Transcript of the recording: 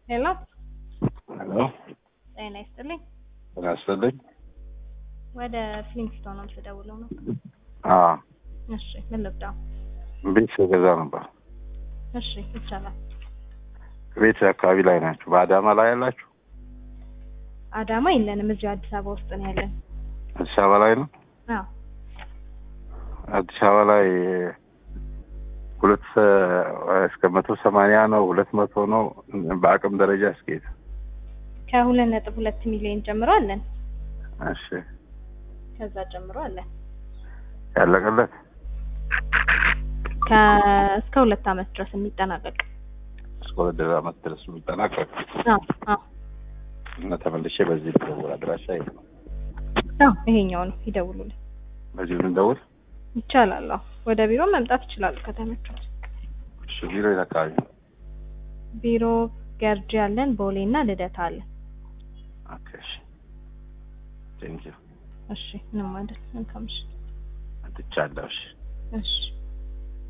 ሄሎ ሄሎ ጤና ይስጥልኝ። ጤና ይስጥልኝ። ወደ ፍሊንግስቶን ነው የምትደውለው ነው? አዎ እሺ ምን ልብዳው? ቤት ገዛ ነበር። እሺ ይቻላል። ቤት አካባቢ ላይ ናችሁ? በአዳማ ላይ ያላችሁ? አዳማ የለንም፣ እዚሁ አዲስ አበባ ውስጥ ነው ያለን። አዲስ አበባ ላይ ነው። አዎ አዲስ አበባ ላይ ሁለት እስከ መቶ ሰማንያ ነው ሁለት መቶ ነው በአቅም ደረጃ እስከሄድ ከሁለት ነጥብ ሁለት ሚሊዮን ጀምሮ አለን። እሺ ከዛ ጀምሮ አለን ያለቀለት ከእስከ ሁለት አመት ድረስ የሚጠናቀቅ እስከ ሁለት ዓመት ድረስ የሚጠናቀቅ አዎ አዎ እና ተመልሼ በዚህ ልደውል። አድራሻ ይሄ ነው። አዎ ይሄኛው ነው ይደውሉልን። በዚሁ ልንደውል። ይቻላል። አዎ ወደ ቢሮ መምጣት ይችላሉ ከተመቹት። እሺ ቢሮ የት አካባቢ ነው? ቢሮ ገርጂ አለን፣ ቦሌ እና ልደታ አለን። ኦኬ እሺ ቴንኪው እሺ ምንም አይደል። መልካም ምሽት። አትቻለሁ። እሺ እሺ